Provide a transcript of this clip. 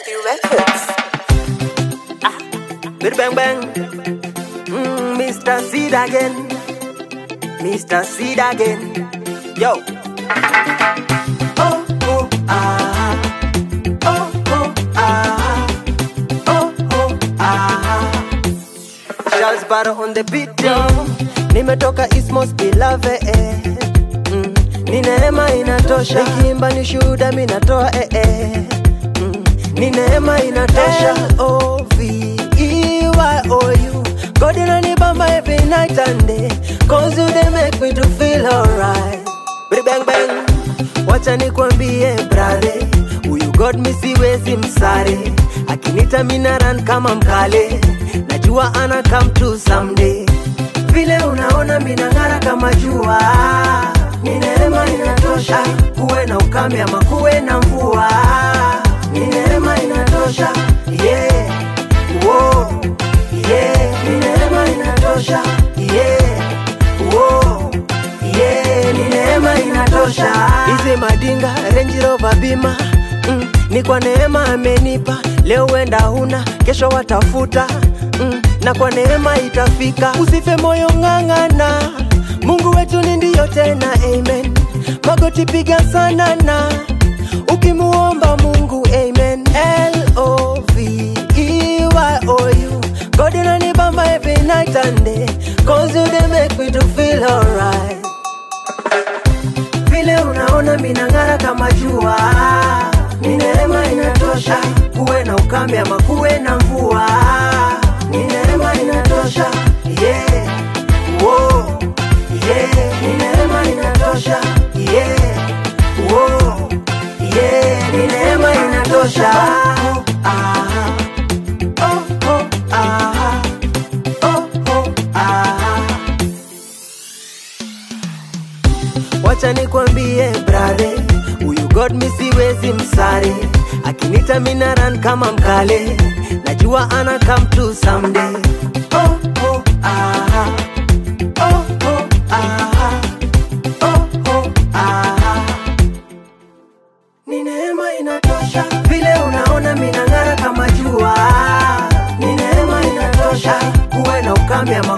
Lucky Records. Big bang bang. Mm, Mr. Seed again. Mr. Seed again. Yo. Oh, oh, ah. Oh, oh, ah. Oh, oh, ah. Charles Barrow on the beat, yo. Nimetoka East Most Beloved. Eh. Mm. Ni neema inatosha. Nikiimba ni shuhuda mi natoa eh, eh. Mm. Ni neema inatosha. L-O-V-E-Y-O-U. God inanibamba every night and day. Cause you they make me to feel alright. Bidi bang bang. Wacha nikwambie brother. Huyu God mi siwezi msare. Akinita mina run kama mkale. Najua ana come to someday. Vile unaona minang'ara kama jua. Ni neema inatosha. Kuwe na ukame ama kuwe na mvua. Ni neema inatosha. Yeah. Whoa. Yeah. Ni neema inatosha. Yeah. Whoa. Yeah. Ni neema inatosha. Hizi madinga Range Rover bima mm, ni kwa neema amenipa. Leo wenda huna, kesho watafuta mm, na kwa neema itafika. Usife moyo, ng'ang'ana. Mungu wetu ni ndiyo tena, amen. Magoti piga sana na ukimuomba Mungu, amen. L-O-V-E-Y-O-U. God inanibamba every night and day, cause you they make me to feel alright vile unaona minang'ara kama jua, ni neema inatosha. Kuwe na ukame ama kuwe na mvua, ni neema inatosha. Yeah. Whoa. Yeah. Ni neema inatosha. Yeah. Whoa. Yeah. Ni neema inatosha. Oh, ah. Oh, oh, ah. Oh, oh, ah. Wacha nikwambie brother, huyu God mi siwezi msare, akinita mina run kama mkale, najua ana come to someday. Oh, oh, ah. Oh, oh, ah. Oh, oh, ah. Ni neema inatosha, vile unaona minang'ara kama jua, ni neema inatosha, kuwe na ukame ama